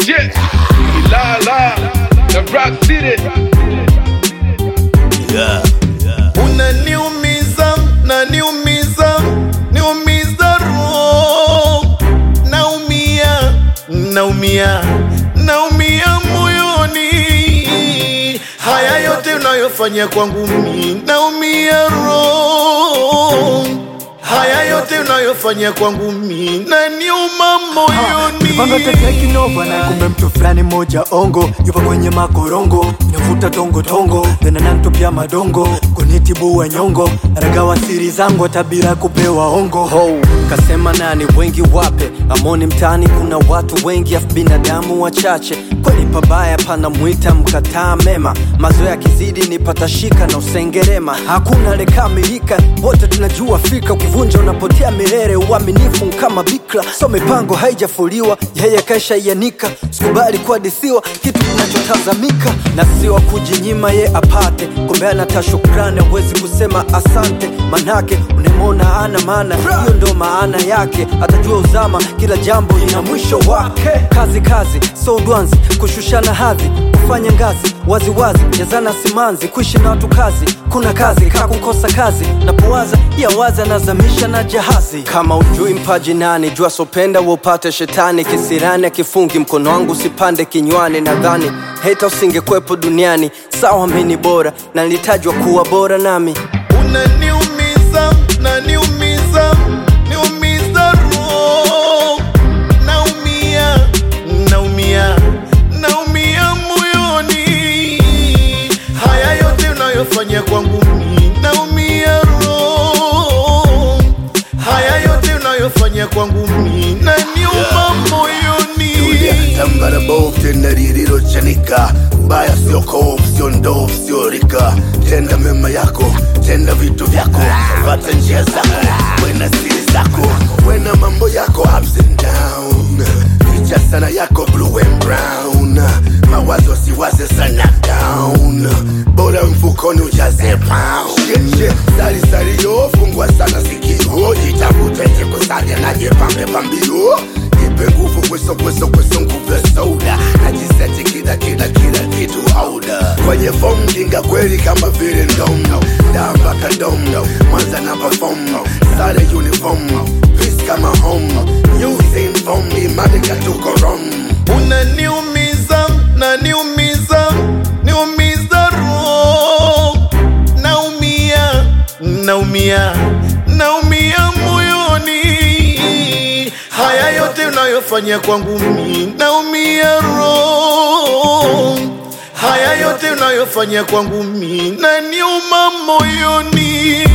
Yeah, la la, the Rock City. Yeah. unaniumiza naniumiza niumiza roho naumia naumia naumia moyoni haya yote unayofanya kwangu mi naumia roho haya yote unayofanya kwangu mi naniuma moyoni Panga teteki nova na kumbe mtu fulani moja ongo yupo kwenye makorongo navuta tongo tongo tena nantupia madongo kunitibua nyongo ragawa siri zangu tabira kupewa ongo ho kasema nani wengi wape amoni mtaani kuna watu wengi afu binadamu wachache kweli pabaya pana mwita mkataa mema mazoea kizidi ni patashika na usengerema hakuna lekamilika wote tunajua fika ukivunja unapotea milele uaminifu kama bikra so mipango haijafuliwa yeye kaisha ianika sikubali kuadisiwa kitu kinachotazamika na siwa kujinyima ye apate kumbe anata shukrani awezi kusema asante manake unemona ana maana hiyo ndo maana yake atajua uzama kila jambo lina mwisho wake kazi kazi so dwanzi kushushana hadhi kufanya ngazi waziwazi jazana simanzi kuishi na watu kazi kuna kazi kaa kukosa kazi napowaza ya wazi anazamisha na jahazi kama ujui mpaji nani jua sopenda wopate shetani kisirani akifungi mkono wangu usipande kinywani nadhani heta usingekwepo duniani sawa mini bora na nilitajwa kuwa bora nami unaniumiza naniumiza niumiza roho naumia naumia naumia moyoni haya yote unayofanya kwangu mi naumia roho haya yote unayofanya kwangu mi naniuma moyoni tambara bovu tena lililochanika mbaya sio kovu sio ndovu sio rika tenda mema yako tenda vitu vyako pata njia zako wena siri zako wena mambo yako ups and down ficha sana yako blue and brown mawazo siwaze sana down bora mfukoni ujaze pound Shit, shit, sari sari yo fungwa sana sikio jitafute jikusaje na jipambe pambio nipe nguvu kweso kweso kweso nguvu ya soda najiseti kila kila kila kitu auda kwenye fomu dinga kweli kama vile ndomo damba kadomo mwanza na pafomo sare uniform peace kama home using form imani katuko rom unaniumiza naniumiza niumiza roho naumia naumia naumia moyoni haya yote unayofanya kwangu mi naumia roho haya yote unayofanya kwangu mi naniuma moyoni